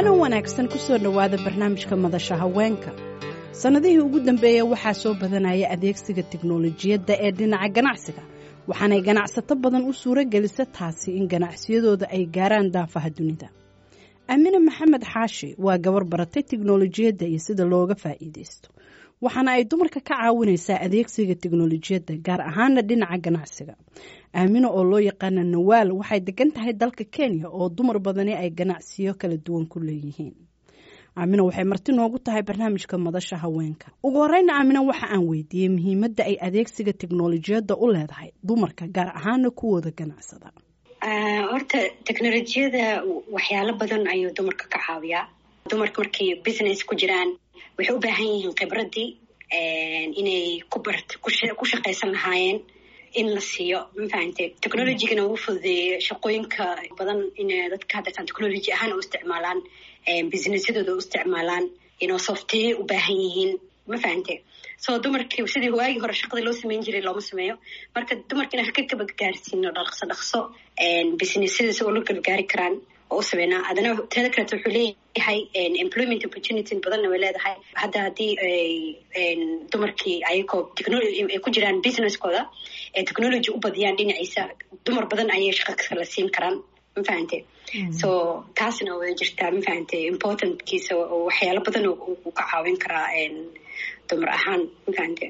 wacanan wanaagsan ku soo dhowaada barnaamijka madasha haweenka sannadihii ugu dambeeya waxaa soo badanaya adeegsiga tiknolojiyadda ee dhinaca ganacsiga waxaanay ganacsato badan u suuro gelisa taasi in ganacsiyadooda ay gaaraan daafaha dunida aamine maxamed xaashi waa gabar baratay tiknolojiyadda iyo sida looga faa'iidaysto waxaana ay dumarka ka caawinaysaa adeegsiga tiknolojiyadda gaar ahaana dhinaca ganacsiga aamino oo loo yaqaana nawaal waxay degan tahay dalka kenya oo dumar badani ay ganacsiyo kala duwan ku leeyihiin aamino waxay marti noogu tahay barnaamijka madasha haweenka ugu horeyna aamino waxa aan weydiiyey muhiimadda ay adeegsiga tiknolojiyadda u leedahay dumarka gaar ahaana kuwooda ganacsada horta teknolojiyada waxyaalo badan ayuu dumarka ka caawiyaa dumarka markay business ku jiraan waxay u baahan yihiin khibradii inay ku shaqaysan lahaayeen in la siiyo mafahante technologygana uu fududeeyey shaqooyinka badan in dadka haddatan technology ahaan u isticmaalaan businessyadooda u isticmaalaan inoo softeye u baahan yihiin ma fahante so dumarkii sidii waagii hore shaqadii loo sameyn jiray looma sameeyo marka dumarka inaan ka gabagaarsiino dhaqso dhaqso businessyada si oo la gabagaari karaan oo u sameynaa haddana teeda kaleeto wuxuu leeyahay employment opportunity badanna way leedahay hadda haddii dumarkii ayagoo ay ku jiraan businesskooda ee technology u badiyaan dhinaciisa dumar badan ayay shaqa kala siin karaan ma fahante so taasna way jirtaa ma fahante importantkiisa waxyaalo badan uu ka caawin karaa dumar ahaan ma fahante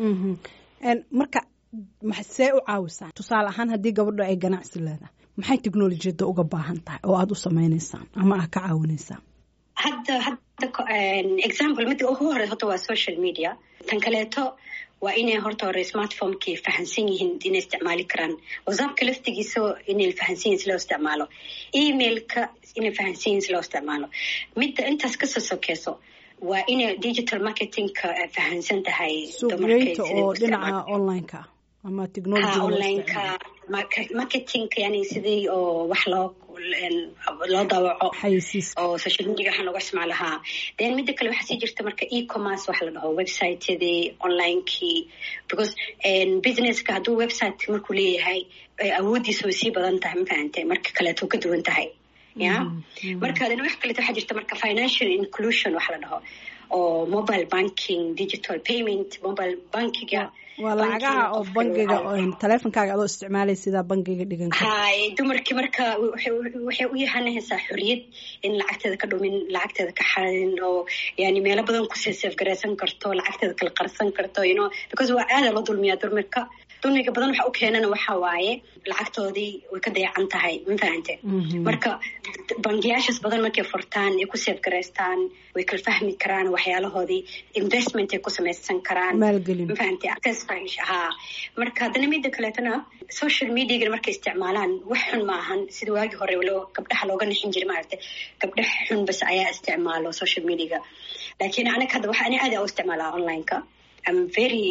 marka see u caawisaa tusaale ahaan haddii gabadho ay ganacsi leedahay maxay technolojiyadda uga baahan tahay oo aada u sameynaysaan ama aad ka caawinaysaan hadda hadda example midda ugu hore horta waa social media tan kaleeto waa inay horta hore smartphonekii fahansan yihiin inay isticmaali karaan whatsappka laftigiisa inay fahansan yihin si loo isticmaalo emailka inay fahansan yihin si loo isticmaalo midda intaas kasoo sokeyso waa inay digital marketingka fahansan tahay suuqgeynta oo dhinaca onlineka ama technology onlineka marketingka yani sidii oo wax loo loo dawaco oo social media waxaan looga isticmaalahaa then midda kale waxaa sii jirta marka e-commerce waxa la dhaho websiteyadii onlinekii because businesska hadduu website markuu leeyahay awooddiisa way sii badan tahay ma fahante marka kaleeto ka duwan tahay ya marka adana wax kaleeto waxaa jirta marka financial inclusion waxa la dhaho oo mobile banking digital payment mobile bankiga waa lacagaha oo bangiga taleefonkaaga adoo isticmaalay sidaa bangiga dhigan hay dumarkii marka waxay u yahanahaysaa xoriyad in lacagteeda ka dhumin lacagteeda ka xarin oo yani meelo badan kusii seefgaraysan karto lacagteeda kala qarsan karto you know because waa aada loo dulmiyaa dumarka dulmiga badan waxa u keenana waxa waaye lacagtoodii way ka dayacan tahay ma fahante marka bangiyaashaas badan markay furtaan ay ku seefgaraystaan way kala fahmi karaan waxyaalahoodii investment ay ku samaysan karaan ma fahante ha marka haddana mida kaleetona social mediaga markay isticmaalaan wax xun ma ahan sida waagii hore gabdhaha looga nixin jiray maaragta gabdha xun bas ayaa isticmaalo social mediaga laakiin anaga hadda waxa ani aada u isticmaalaa onlineka am very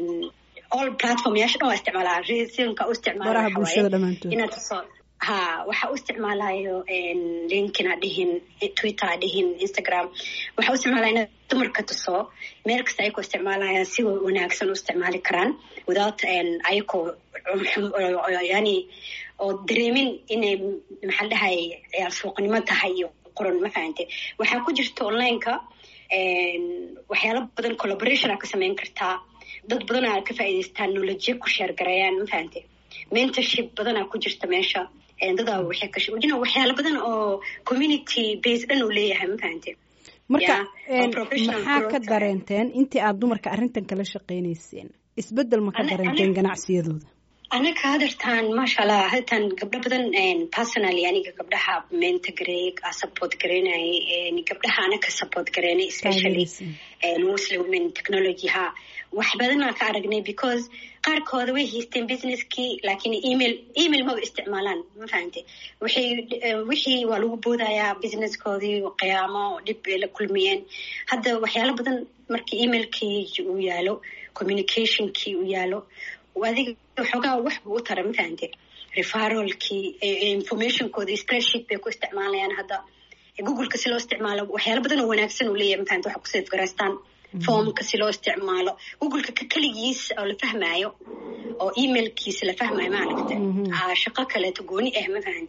all platform yaasha dhan waa isticmaalaa resinka u baraha bulshada dhamaantood inaad soo ha waxa u isticmaalayo linkin a dhihin twitter a dhihin instagram waxa u isticmaalaya inaad dumarka tuso meel kasta ayakoo isticmaalayaan si wanaagsan u isticmaali karaan without ayakoo yani oo dareemin inay maxaa la dhahay ciyaar suuqnimo tahay iyo qoran ma fahante waxaa ku jirta onlineka waxyaalo badan collaboration aa ka sameyn kartaa dad badanaa ka faa'iidaystaan nolojiya ku sheergareeyaan ma fahante mentorship badanaa ku jirta meesha dadaa waxay ka wajina waxyaalo badan oo community base dhan uu leeyahay ma fahante marka maxaa ka dareenteen intii aad dumarka arrintan kala shaqeynayseen isbeddel ma ka dareenteen ganacsiyadooda anaga hadartaan maasha allah hadartaan gabdho badan personally aniga gabdhaha menta gareey support gareynayay gabdhaha anaka support gareynay especially muslim women technology ha wax badanaa ka aragnay because qaarkooda way haysteen businesskii laakiin email email maba isticmaalaan ma fahante waxay wixii waa lagu boodayaa businesskoodii qiyaamo dhib bay la kulmiyeen hadda waxyaalo badan markii emailkii uu yaalo communicationkii uu yaalo adiga waxoogaa wax buu u tara ma fahante referalkii informationkoodii spreadsheet bay ku isticmaalayaan hadda googleka si loo isticmaalo waxyaalo badan oo wanaagsan uu leeyahay mafahante waxa ku safgaraystaan formka si loo isticmaalo googleka ka keligiis oo la fahmaayo oo emailkiisa la fahmayo maaragta shaqo kaleeto gooni ah ma fahante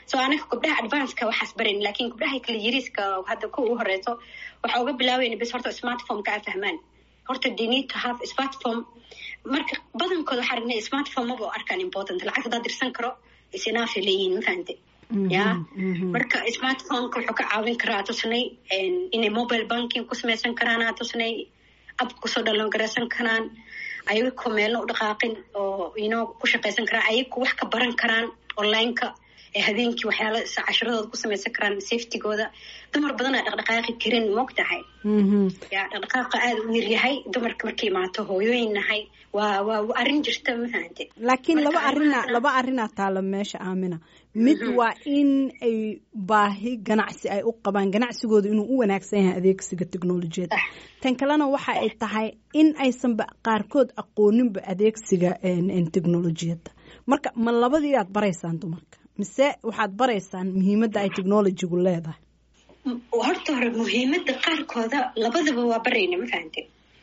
so anaga gabdhaha advanceka waxaas barayn lakin gabdhaha kala yariiska hadda kuwa u horeyso waxa uga bilaabayna bis horta smartphomeka a fahmaan horta they need to have smartphone marka badankooda waxaa aragnay smartphone maba arkaan important lacag haddaa dirsan karo isinaafay leeyihiin ma fahamte ya marka smartphoneka wuxuu ka caawin karaa tusnay inay mobile banking ku samaysan karaan aa tusnay ab kusoo dhalan garaysan karaan ayagoo meelna u dhaqaaqin oo ino ku shaqaysan karaan ayagu wax ka baran karaan onlineka ee habeenkii waxyaala cashiradooda ku samaysan karaan safetygooda dumar badanaa dhaqdhaqaaqi karin moog tahay ya dhaqdhaqaaqa aada u yaryahay dumarka markay imaato hooyooyin nahay waa waa arrin jirta ma fahante laakiin laba arina laba arrinaa taala meesha aamina mid waa in ay baahi ganacsi ay u qabaan ganacsigooda inuu u wanaagsan yahay adeegsiga technolojiyadda tan kalena waxa ay tahay in aysanba qaarkood aqooninba adeegsiga technolojiyadda marka ma labadii aad baraysaan dumarka mise waxaad baraysaan muhiimadda ay technolojigu leedahay horta hore muhiimadda qaarkooda labadaba waa barayna ma fahante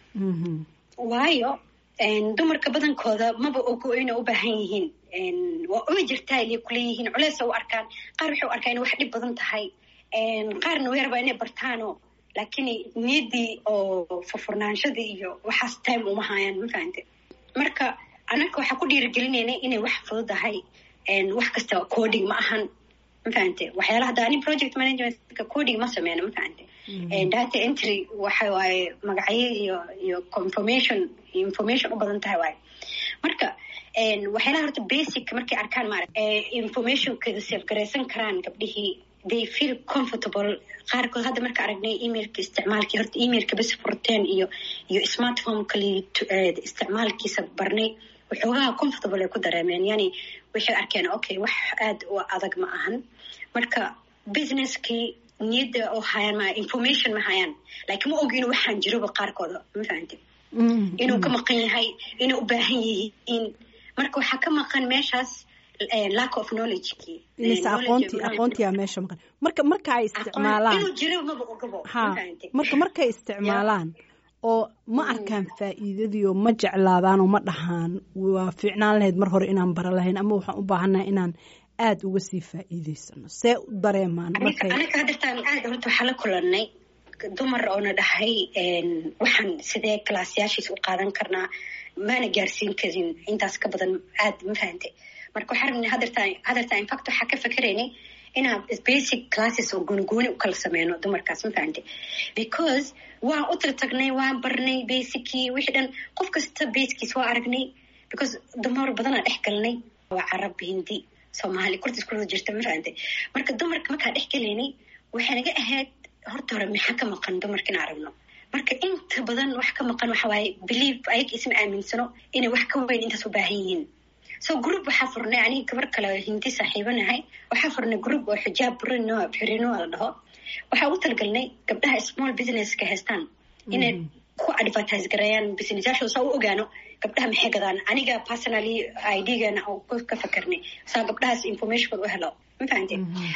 waayo dumarka badankooda maba ogo inay u baahan yihiin waa uma jirtaa ilay kuleeyihiin culeesa u arkaan qaar waxay u arkaan inay wax dhib badan tahay qaarna way rabaa inay bartaano laakiin niyaddii oo furfurnaanshadii iyo waxaas time uma haayaan ma fahante marka anaka waxaa ku dhiirigelinayna inay wax fududahay wax kasta coding ma ahan ma fahante waxyaala hadda ani project managementka coding ma sameyno ma fahante data entry waxa waaye magacyo iyo iyo confirmation information u badan tahay waaye marka waxyaalaha horta basic markay arkaan maarag informationkeeda safgaraysan karaan gabdhihii they feel comfortable qaarkood hadda marka aragnay emailka isticmaalkii horta emailka bas furteen iyo iyo smartphonekali isticmaalkiisa barnay waxoogaha comfortable ay ku dareemeen yani waxay arkeen okay wax aada u adag ma ahan marka businesskii niyadda oo hayaan ma information ma hayaan laakiin ma og inuu waxaan jiroba qaarkooda ma fahamte inuu ka maqan yahay inay u baahan yihiin marka waxaa ka maqan meeshaas lack of knowledgekii mise aqoonti aqoontiyaa meesha maqan marka marka ay isticmaalaan inuu jiro maba ogabo ha marka markay isticmaalaan oo ma arkaan faa'iidadiioo ma jeclaadaan oo ma dhahaan waa fiicnaan lahayd mar hore inaan bara lahayn ama waxaan u baahannahay inaan aada uga sii faa'iidaysano see u dareemaan aniga hadirtaan aada horta waxaa la kulanay dumar oona dhahay waxaan sidee kalaasyaashiis u qaadan karnaa maana gaarsiin karin intaas ka badan aad ma fahante marka waxaa rabnay hadirtaan hadirtaan infact waxaa ka fakeraynay inaan basic classes oo goonigooni u kala sameyno dumarkaas ma fahante because waan u tirtagnay waan barnay basicii wixii dhan qof kasta baskiis waa aragnay because dumar badanaa dhex galnay waa carab hindi soomaali kurtis kurda jirta ma fahante marka dumarka markaa dhex galaynay waxay naga ahayd horta hore maxaa ka maqan dumarka in aragno marka inta badan wax ka maqan waxa waaye believe ayaga isma aaminsano inay wax ka weyn intaas u baahan yihiin so group waxaa furnay aniga gabar kale hindi saaxiibanahay waxaa furnay group oo xijaab burino birino la dhaho waxaa ugu talgalnay gabdhaha small businesska haystaan inay ku advertise gareeyaan businessyashooda saa u ogaano gabdhaha maxay gadaan aniga personally idgana oo ka fakarnay saa gabdhahaas informationkooda u helo ma fahamte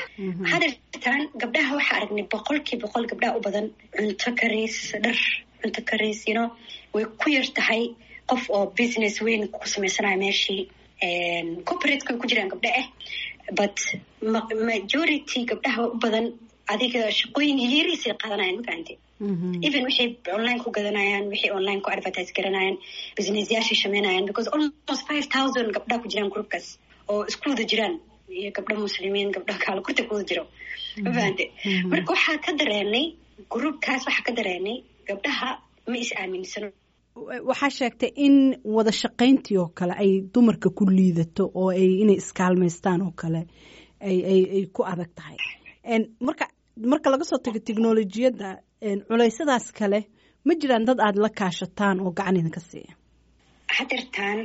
hadirtaan gabdhaha waxaa aragnay boqolkii boqol gabdhaha u badan cunto kariis dhar cunto kariis you know way ku yar tahay qof oo business weyn ku samaysanaya meeshii corporateka way ku jiraan gabdho ah but majority gabdhaha u badan adiga shaqooyin yariisay qaadanayaan ma fahamte even waxay online ku gadanayaan waxay online ku advertise garanayaan businessyaashay sameynayaan because almost five thousand gabdhaha ku jiraan groupkaas oo isku wada jiraan iyo gabdho muslimiin gabdho kaalo kurta ku wada jiro ma fahamte marka waxaa ka dareenay groupkaas waxaa ka dareenay gabdhaha ma is aaminsano waxaa sheegtay in wada shaqayntii oo kale ay dumarka ku liidato oo ay inay iskaalmaystaan oo kale ay ay ay ku adag tahay marka marka laga soo tago technolojiyadda culeysyadaas kale ma jiraan dad aada la kaashataan oo gacan idinka siiya hadirtaan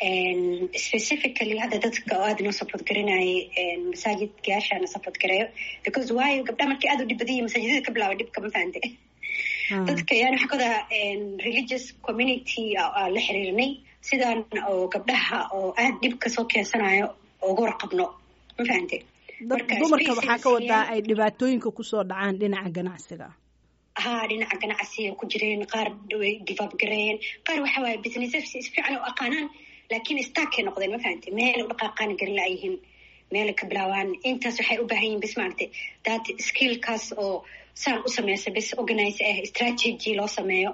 specifically hadda dadka oo aada inoo support garinayay masaajidkayaashaana support gareeyo because waayo gabdhaha markii aada u dhib badanya masaajidada ka bilaaba dhibka ma fahante dadka yani waxaa kada religious community la xiriirnay sidaan oo gabdhaha oo aada dhibka soo keensanayo uga warqabno ma fahante dumarka waxaa ka wadaa ay dhibaatooyinka kusoo dhacaan dhinaca ganacsiga ha dhinaca ganacsiga ku jireen qaar way divaab gareeyeen qaar waxa waaye business si fiican u aqaanaan laakiin starkay noqdeen ma fahante meel u dhaqaaqaan garin laayihiin meelay ka bilaabaan intaas waxay u baahan yihin bis maaragtay that skillkaas oo saan u sameysa bis organize ah strategy loo sameeyo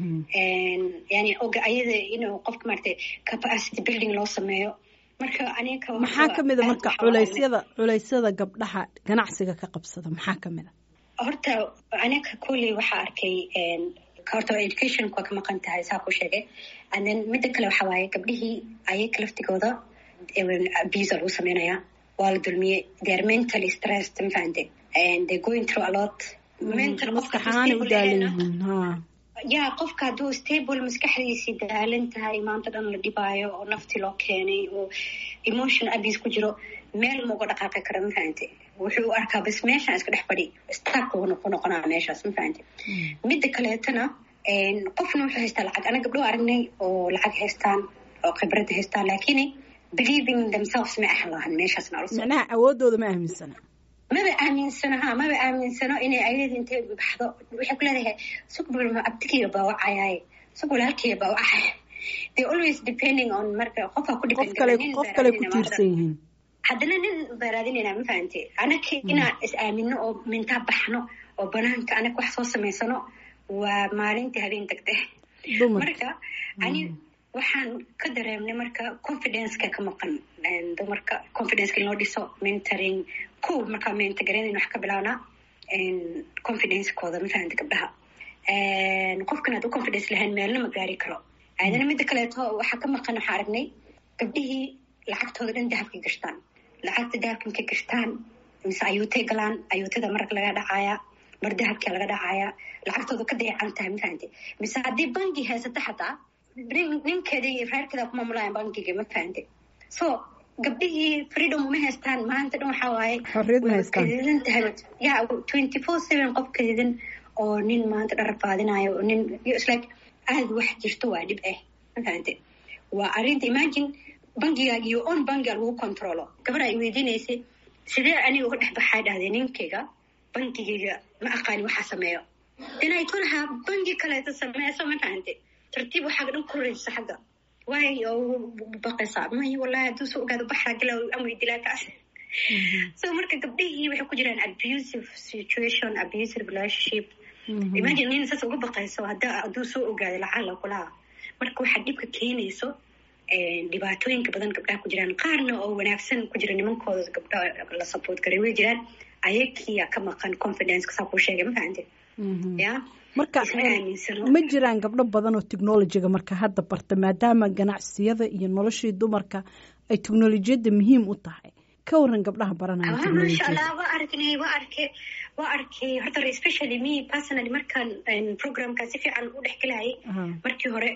yani ayada inuu qofka maaragtay capacity building loo sameeyo marka aniga maxaa kamid a marka culeysyada culeysyada gabdhaha ganacsiga ka qabsada maxaa kamid a horta aniga kulley waxaa arkay horta educationku waa ka maqan tahay saa ku sheegay and then midda kale waxa waaye gabdhihii ayaga laftigooda abuse lagu sameynaya waa la dulmiyey they are mentally stressed mafahante and they going through a lot mental maskaxaana u daalan yihiin ha ya qofka hadduu stable maskaxdiisii daalan tahay maanta dhan la dhibaayo oo nafti loo keenay oo emotion abuse ku jiro meel ma uga dhaqaaqi kara mafahante wuxuu u arkaa bas meeshaan iska dhex fadhi stark ku noqonaa meeshaas mafahante midda kaleetana qofna wuxuu haystaa lacag ana gabdho aragnay oo lacag haystaan oo khibradda haystaan laakiin believing themselves ma ahan lahan meeshaasna macnaha awoodooda ma aaminsana maba aaminsano ha maba aaminsano inay ayada intay baxdo waxay ku leedahay sugbalma abtigiiga baa wacayaaye sug walaalkiiga baa wacaya they always depending on marka qofaa ku qof kale qof kale ku tiirsan yihiin haddana nin baa raadinayna ma fahante anaka inaan is aamino oo mintaa baxno oo banaanka anaka wax soo samaysano waa maalintii habeen degde marka ani waxaan ka dareemnay marka confidenceka ka maqan dumarka confidenceka loo dhiso mentoring ko markaa mentorgarayn wax ka bilaabnaa confidencekooda mafahanta gabdhaha qofkan hadduu confidence lahayn meelna ma gaari karo aadana midda kaleeto waxaa ka maqan waxaa aragnay gabdhihii lacagtooda dhan dahabkay gashtaan lacagta dahabka markay gashtaan mise ayuutay galaan ayuutada marag laga dhacaaya mar dahabkia laga dhacaaya lacagtooda ka dayacan tahay mafahante mise haddii bangi haysata xataa ninkeeda iyo reerkeeda ku maamulayan bankiga ma fahante so gabdhihii freedom uma haystaan maanta dhan waxaa waaye xorriyad ma haystaan kadidan tahay ya twenty four seven qof kadidan oo nin maanta dhan rafaadinayo oo nin islike aada wax jirto waa dhib ah ma fahante waa arrinta imagine bankigaag iyo on bankiga lagu controlo gabar ay weydiinaysay sidee aniga uga dhex baxaa dhahday ninkayga bankigayga ma aqaani waxaa sameeyo inay tulahaa banki kaleeto sameeso ma fahante tartiib waxaaga dhan koraysa xagga waay oo baqaysaa may wallahi hadduu soo ogaado baxra gala amay dilaa kaas so marka gabdhihii waxay ku jiraan abusive situation abusive relationship imagine nin saas uga baqayso hadda hadduu soo ogaado lacala kulaha marka waxaa dhibka keenayso dhibaatooyinka badan gabdhaha ku jiraan qaarna oo wanaagsan ku jira nimankooda gabdhaha la support garay way jiraan ayakiya ka maqan confidenceka saa kuu sheegay ma fahante ya marka ma jiraan gabdho badan oo technolojiga marka hadda barta maadaama ganacsiyada iyo noloshii dumarka ay technolojiyadda muhiim u tahay ka waran gabdhaha baranaya masha allah waa arknay waa arkay waa arkay horta especially me personally markaan programka si fiican u dhex gelayay markii hore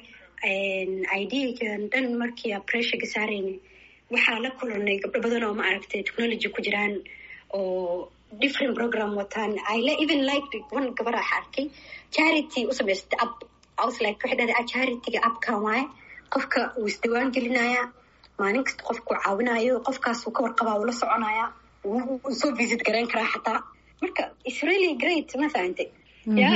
ideagan dhan markii pressurega saaraynay waxaa la kulanay gabdho badan oo ma aragtay technology ku jiraan oo different program wataan i even like one gabar ah arkay charity u samaystay app i was like waxay dhahday charityga appkan waaye qofka uu isdiwaan gelinaya maalin kasta qofku caawinayo qofkaas uu ka warqabaa uu la soconaya wuu soo visit garayn karaa xataa marka it's really great ma fahantay ya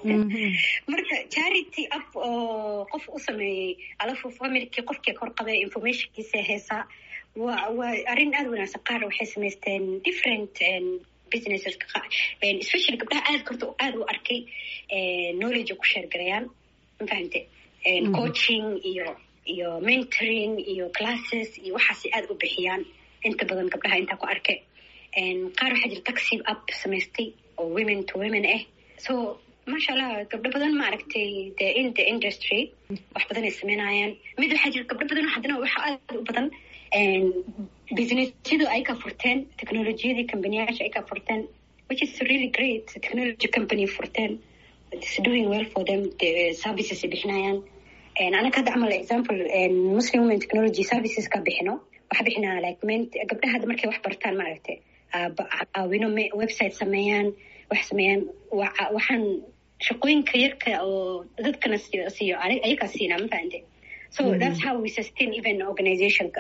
marka charity app oo qof u sameeyey alafu familkii qofkii ka warqabay informationkiisa heesaa waa waa arrin aada wanaagsan qaar waxay samaysteen different businesses especially gabdhaha aad korta aada u arkay knowledge ku sheer garayaan ma fahante coaching iyo iyo mentoring iyo classes iyo waxaasay aada u bixiyaan inta badan gabdhaha intaa ku arkay qaar waxaa jira taxi app samaystay oo women to women ah so maasha allah gabdho badan ma aragtay the in the industry wax badan ay sameynayaan mid waxaa jira gabdho badan haddana waxa aada u badan businessyadu ay ka furteen technolojiyadii companiyaasha ay ka furteen which is really great technology company furteen it's doing well for them the services ay bixinayaan anaka hadda camal example muslim women technology services ka bixino waxa bixinaa like gabdhaha hadda markay wax bartaan maaragtay caawino website sameeyaan wax sameeyaan waxaan shaqooyinka yarka oo dadkana siiyo ayagaa siinaa ma fahante so that's how we sustain even organizationka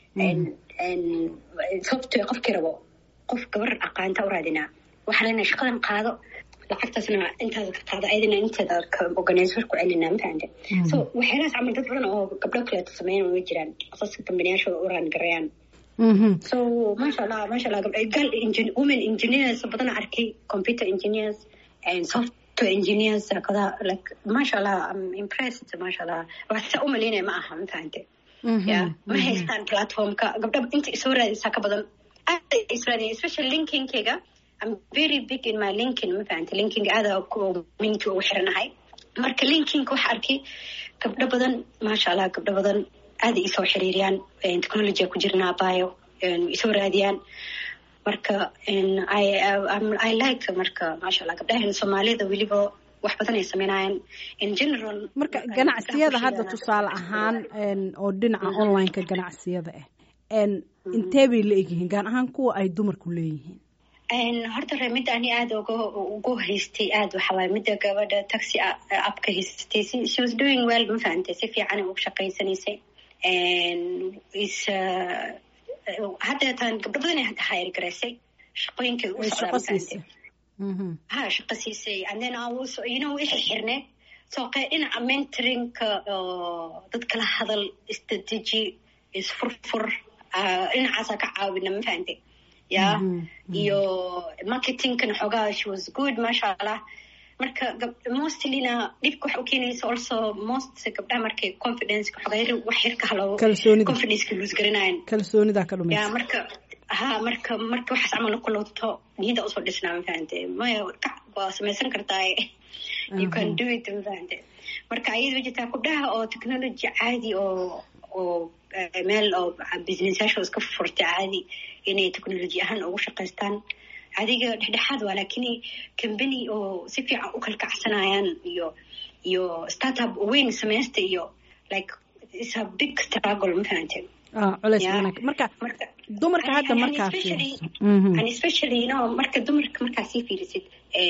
sababto qofkii rabo qof gabar aqaanta u raadinaa waxaa leenahay shaqadan qaado lacagtaasna intaada ka qaado ayadana inteeda organizer ku celinaa ma fahante so waxyaalahaas camal dad badan oo gabdho kaleeto sameeyan way jiraan asaska kambaniyaasha u raan garayaan so maasha allah maasha allah gabdha gal women engineers badan arkay computer engineers and software engineers kada like maasha allah i'm impressed maasha allah waxsa u malaynaya ma aha ma fahante ya ma haystaan platformka gabdha inta isoo raadaysaa ka badan aada isoo raadaya especially linkinkayga i'm very big in my linkin ma fahante linking aada community ugu xiranahay marka linkinka waxa arkay gabdho badan maasha allah gabdho badan aada isoo xiriiriyaan technologya ku jirnaa bio isoo raadiyaan marka i like marka maasha allah gabdhahan soomaalida weliba wax badan ay sameynayaan in general marka ganacsiyada hadda tusaale ahaan oo dhinaca online-ka ganacsiyada ah intee bay la egyihiin gaar ahaan kuwa ay dumarku leeyihiin horta re midda ani aada uga ugu haystay aada waxawaay midda gabadha taxi apka haystay she was doing well ma fahantay si fiican ugu shaqaysanaysay is haddeetan gabdho badan ay hadda hayr garaysay shaqooyinkay u socdaa ha shaqa siisay and then you know wixii xirneed soo qee dhinaca mentoringka dad kala hadal isdadeji isfurfur dhinacaasaa ka caawina ma fahantay ya iyo marketingkana xoogaa she was good maasha allah marka mostlyna dhibka waxa u keenaysa also most gabdhaha markay confidence xoogaa wax yar ka halo confidence ka lose garanayan kalsoonida ka dhumaysa ya marka ha marka marka waxaas camal la kulowto niyada usoo dhisnaa ma fahante maya waa samaysan kartaa you can do it ma fahante marka ayada jirtaa gabdhaha oo technology caadi oo oo meel oo businessyaasha iska furtay caadi inay technology ahaan ugu shaqaystaan adiga dhexdhexaad waa lakin company oo si fiican u kalkacsanayaan iyo iyo startup weyn samaysta iyo like is a big struggle ma fahante culeys badan marka dumarka hadda markaa and especially you know marka dumarka markaa sii fiirisid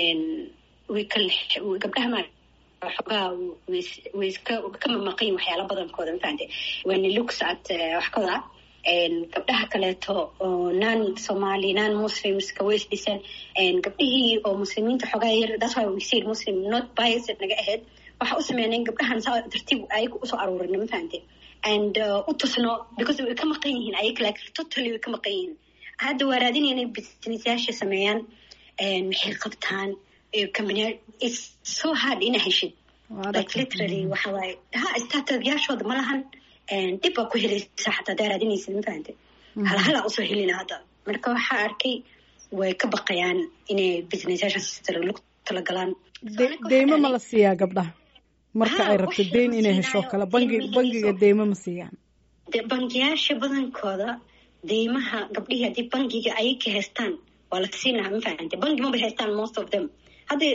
way kal gabdhaha ma xogaa way iska ka mamaqayin waxyaala badankooda ma fahante when it looks at wax kooda gabdhaha kaleeto oo non somali non muslimska way isdhiseen gabdhihii oo muslimiinta xogaa yar that's why we said muslim not biased naga ahayd waxa u sameyneen gabdhahan saa tartiib ayaga usoo aruurina ma fahante and u tusno because way ka maqan yihiin ayaga like totally way ka maqan yihiin hadda waa raadinaya inay businessyaasha sameeyaan maxay qabtaan company it's so hard ina heshid like literally waxa waaye ha startupyaashooda ma lahan dhib baa ku helaysa xataa hadaa raadinaysid ma fahante halhalaa usoo helina hadda marka waxaa arkay way ka baqayaan inay businessyaashaas lagu talagalaan deymo ma la siiyaa gabdhaha marka ay rabto deyn inay hesho kale bangi bangiga deymo ma siiyaan bangiyaasha badankooda deymaha gabdhihii haddii bangiga ayay ka haystaan waa la siin lahaa ma fahante bangi mabay haystaan most of them hadda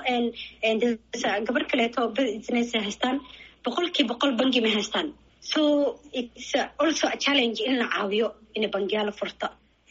gabar kaleeto business haystaan boqolkii boqol bangi ma haystaan so it's also a challenge in la caawiyo ina bangiyaala furta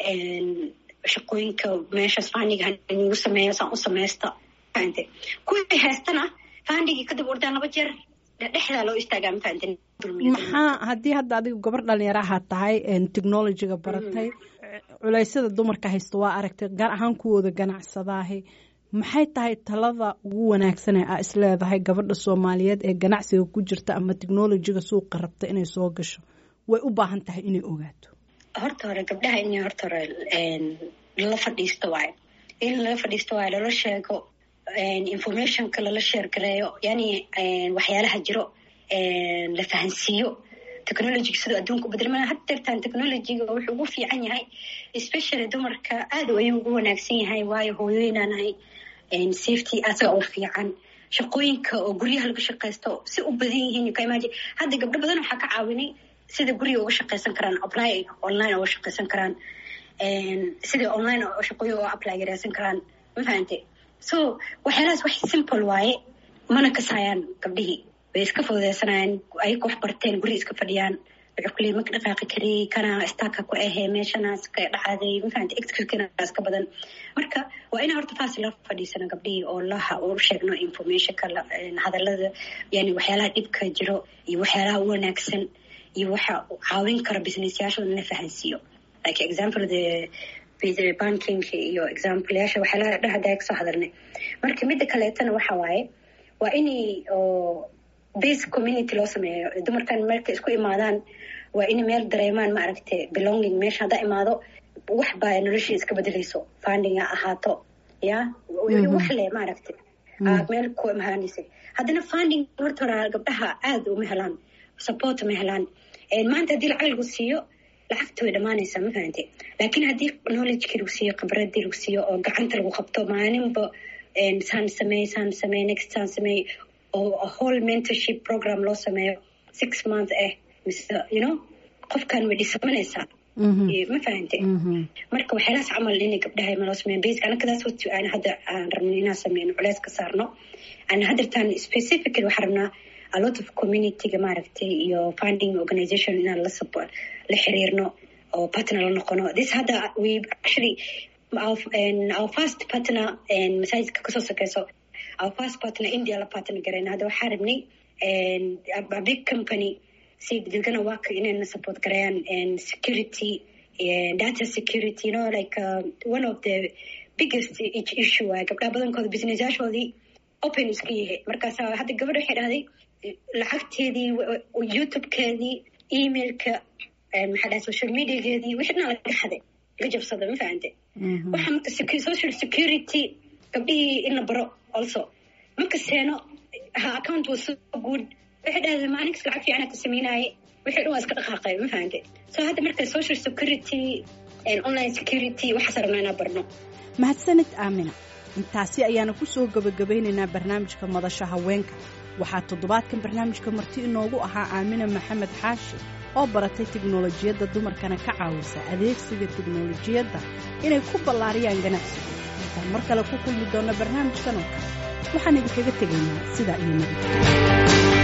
shaqooyinka meeshaas fandiga nagu sameeyo saan u samaysta fahante kuwii haystana fandigii kadib ordaan laba jeer dhexdaa loo istaagaa ma fahante maxaa haddii hadda adigu gabar dhalinyaraha tahay technologyga baratay culeysyada dumarka haysta waa aragtay gaar ahaan kuwooda ganacsadaahi maxay tahay talada ugu wanaagsan ee aa isleedahay gabadha soomaaliyeed ee ganacsiga ku jirta ama technologyga suuqa rabta inay soo gasho way u baahan tahay inay ogaato horta hore gabdhaha in horta hore lala fadhiisto waayo in lala fadhiisto waayo lala sheego informationka lala sheergareeyo yani waxyaalaha jiro la fahansiiyo technologyga sidoo adduunka u bedelmana had deertaan technologyga wuxuu ugu fiican yahay especially dumarka aad ayuu ugu wanaagsan yahay waayo hooyooyinaanahay safety asaga oo fiican shaqooyinka oo guryaha laga shaqaysto si u badan yihiin ka imagine hadda gabdho badan waxaa ka caawinay sida guriga uga shaqaysan karaan apply online uga shaqaysan karaan sida online shaqooyin uga apply garaysan karaan ma fahante so waxyaalahaas wax simple waaye mana kasaayaan gabdhihii way iska fududeysanayaan ayaka wax barteen guri iska fadhiyaan wuxuu ku leey maka dhaqaaqi kari kana staka ku ahee meeshanaas ka dhacaaday mafahante extrikanaas ka badan marka waa ina horta faasi la fadhiisano gabdhihii oo laha u sheegno informationka hadalada yani waxyaalaha dhibka jiro iyo waxyaalaha u wanaagsan iyo waxa caawin kara businessyaashooda in la fahansiiyo like example the banking iyo exampleyaasha waxyaalaha dhahada kasoo hadalnay marka midda kaleetana waxa waaye waa inay oo base community loo sameeyo dumarkan markay isku imaadaan waa in meel dareemaan maaragtay belonging meesha haddaa imaado wax baa noloshii iska bedelayso funding ha ahaato ya wax le maaragtay meel ku imaanaysa haddana funding horta hora gabdhaha aada uma helaan support ma helaan maanta haddii lacag lagu siiyo lacagta way dhamaanaysaa ma fahamte laakiin haddii knowledgekii lagu siiyo khibradii lagu siiyo oo gacanta lagu qabto maalinba saan sameey saan sameey next saan sameey oo whole mentorship program loo sameeyo six month eh mise you know qofkan way dhisamanaysaa ma fahante marka waxyaalahaas camal inay gabdhaha maloo sameeyan basic anakadaas wati aan hadda aan rabno inaan sameyno culeys ka saarno aan haddeertaan specifically waxaan rabnaa a lot of communityga maaragtay iyo funding organization inaan la support la xiriirno oo partner la noqono this hadda we actually our, our first partner masaajidka kasoo sokeyso our first partner india la partner gareyna hadda waxaa rabnay a big company si dadgana waaka inayna support gareeyaan security data security you know like uh, one of the biggest issue waa gabdhaha badankooda business yaashoodii open iska yahay markaas hadda gabadha waxay dhahday lacagteedii youtubekeedii emailka maxaa dhahay social mediageedii wixii dhan laga xaday laga jabsada ma fahante waxa marka social security gabdhihii in la baro also marka seeno ha account was so good waxay dhahday maalinkas lacag fiican ka sameynaaye wixii dhan waa iska dhaqaaqay ma fahante so hadda marka social security online security waxaas rabnaa inaa barno mahadsanid aamina intaasi ayaana ku soo gebagabaynaynaa barnaamijka madasha haweenka waxaa toddobaadkan barnaamijka marti inoogu ahaa aamina maxamed xaashi oo baratay tiknolojiyadda dumarkana ka caawisa adeegsiga tiknolojiyadda inay ku ballaariyaan ganacsiga intaan mar kale ku kulmi doonna barnaamijkan oo kale waxaan idinkaga tegaynaa sidaa iyo nabad